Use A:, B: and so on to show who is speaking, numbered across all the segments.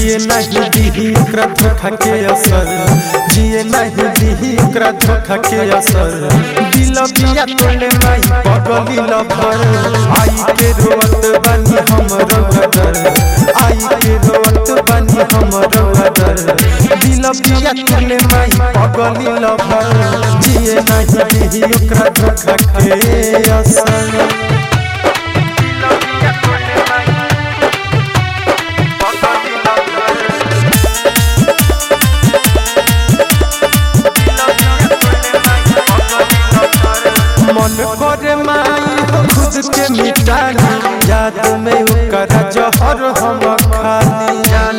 A: जिए नहीं दीही ओकरा धोखा के असर जिए नहीं दीही ओकरा धोखा के असर दिल बिया तोले माई पगली लभर आई के रोवत बानी हम रगदर आई के रोवत बानी हम रगदर दिल बिया तोले माई पगली लभर जिए नहीं दीही ओकरा धोखा के असर मन करे माई खुद के मिटानी याद में ओकर जहर हम खानी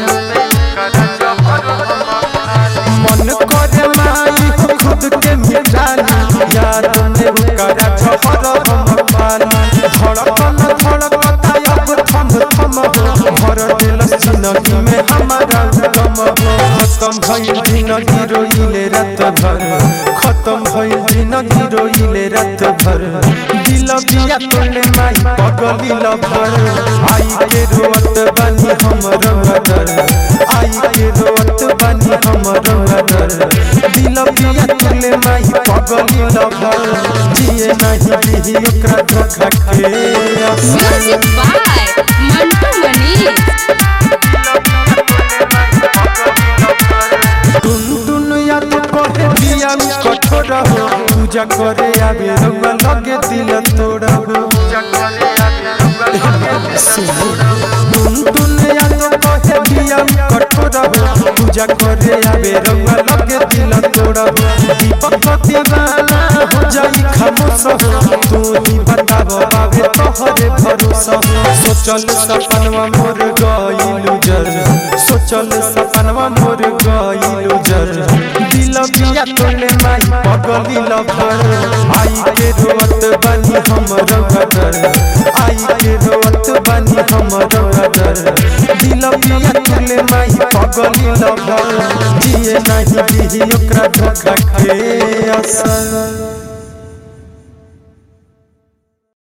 A: मन करे माई खुद के मिटानी याद में ओकर जहर हम खानी धड़कन धड़कता अब थम थम हो भर दिल जिंदगी में हमारा गम हो खत्म भइल जिंदगी रोइले रात भर खत्म भइल जिंदगी रोइले रात भर दिल बिया तोले माई पगली लभर आई के रोवत बानी हम रंगदर आई के रोवत बानी हम रंगदर दिल बिया तोले माई पगली लभर जिए नहीं दिही ओकरा धोखा के असर
B: Music by Mantu Mani.
A: टुन टुन याद करे दिया कठोर हो पूजा करे आवे रउआ लगे दिल तोड़ हो टुन टुन याद करे दिया कठोर हो पूजा करे आवे रउआ लगे दिल तोड़ हो दीपक दीवाना हो जाई खामोश हो तू ही बताब बाबे तोहरे भरोसा हो सोचल सपनवा मोर गइलु जर सोचल सपनवा मोर गइलु जर दिल बिया तोले माई पगली लभर आई के रोवत बानी हम रगदर आई के रोवत बानी हम रगदर दिल बिया तोले माई पगली लभर जिए नहीं दिही ओकरा धोखा के असर